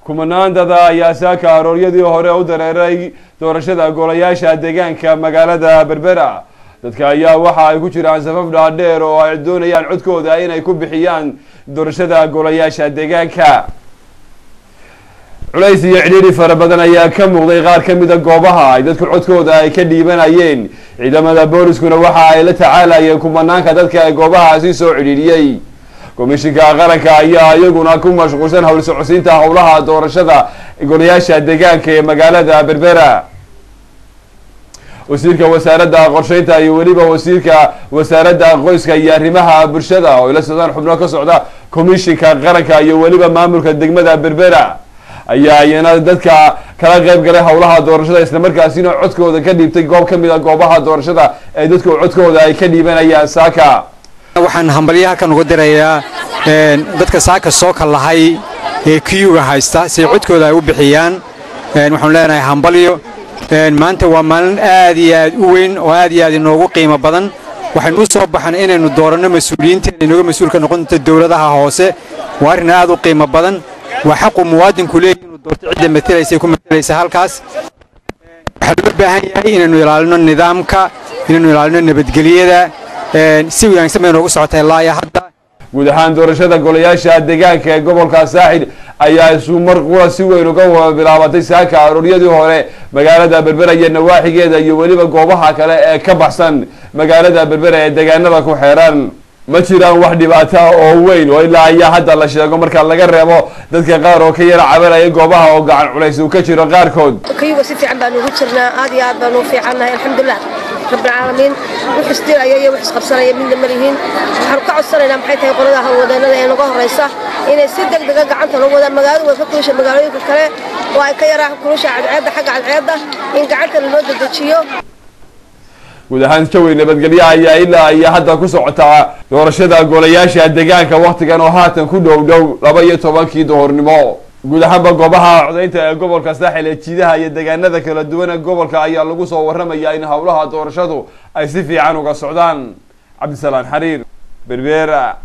kumanaan dada ayaa saaka arooryadii hore u dareeray doorashada golayaasha deegaanka magaalada berbera dadka ayaa waxa ay ku jiraan safaf dhaadheer oo ay doonayaan codkooda inay ku bixiyaan doorashada golayaasha deegaanka culays iyo cidhiidhi fara badan ayaa ka muuqday qaar ka mida goobaha ay dadku codkooda ay ka dhiibanayeen ciidamada booliskuna waxa ay la tacaalayeen kumanaanka dadka ee goobahaasi soo cidhiidhiyey komishinka qaranka ayaa iyaguna ku mashquulsan howl socodsiinta howlaha doorashada golayaasha deegaanka ee magaalada berbera wasiirka wasaaradda qorsheynta iyo weliba wasiirka wasaaradda qoyska iyo arrimaha bulshada oo ila socdaan xubno ka socda komishinka qaranka iyo weliba maamulka degmada berbera ayaa iyana dadka kala qayb galay howlaha doorashada islamarkaasina codkooda ka dhiibtay goob ka mid a goobaha doorashada ee dadku codkooda ay ka dhiibanayaan saaka waxaan hambalyo halkan uga dirayaa dadka saaka soo kallahay ee kiyuga haysta si codkooda ay u bixiyaan waxaanu leenahay hambalyo maanta waa maalin aad iyo aad u weyn oo aad iyo aad inoogu qiimo badan waxaynu u soo baxan inaynu dooranno mas-uuliyiinteena inooga mas-uulka noqon doonta dowladaha hoose waa arrin aad u qiimo badan waa xaqu muwaadinku leeyahy inuu doorto cidda matelaysa ku matelaysa halkaas waxaa loo baahan yahay inaynu ilaalino nidaamka inaynu ilaalino nabadgelyada si wanaagsan bay noogu socotay ilaa iyo hadda guud ahaan doorashada golayaasha deegaanka ee gobolka saaxil ayaa isu mar qura si weyn uga bilaabatay saaka arooryadii hore magaalada berbera iyo nawaaxigeeda iyo weliba goobaha kale ee ka baxsan magaalada berbera ee deegaanada ku xeeran ma jiraan wax dhibaata oo weyn oo ilaa ayaa hadda la sheego marka laga reebo dadka qaar oo ka yara cabanaya goobaha oo gacan culays uu ka jiro qaarkood kayuga si fiican baanu ugu jirnaa aad iyo aad baanu u fiicannahay alxamdulilah rabbilcaalamiin wix isdiraya iyo wix isqabsanaya midna ma lihiin waxaanu ka codsanaynaa maxay tahay qolada hawlwadeenada ee naga horraysa inay si deg dega gacanta loo wadaan magaaladu way ka kulusha magaalooyinka kale oo ay ka yaraa kulusha cadceedda xagga cadceedda in gacanta lanoo dedejiyo guud ahaan jawi nabadgelyo ayaa ilaa iyo hadda ku socotaa doorashada golayaasha deegaanka waktigan oo haatan ku dhow dhow laba iyo tobankii duhurnimo guud ahaanba goobaha codaynta ee gobolka saaxil ee jiidaha iyo deegaanada kala duwan ee gobolka ayaa lagu soo waramayaa in howlaha doorashadu ay si fiican uga socdaan cabdisalaan xariir berbera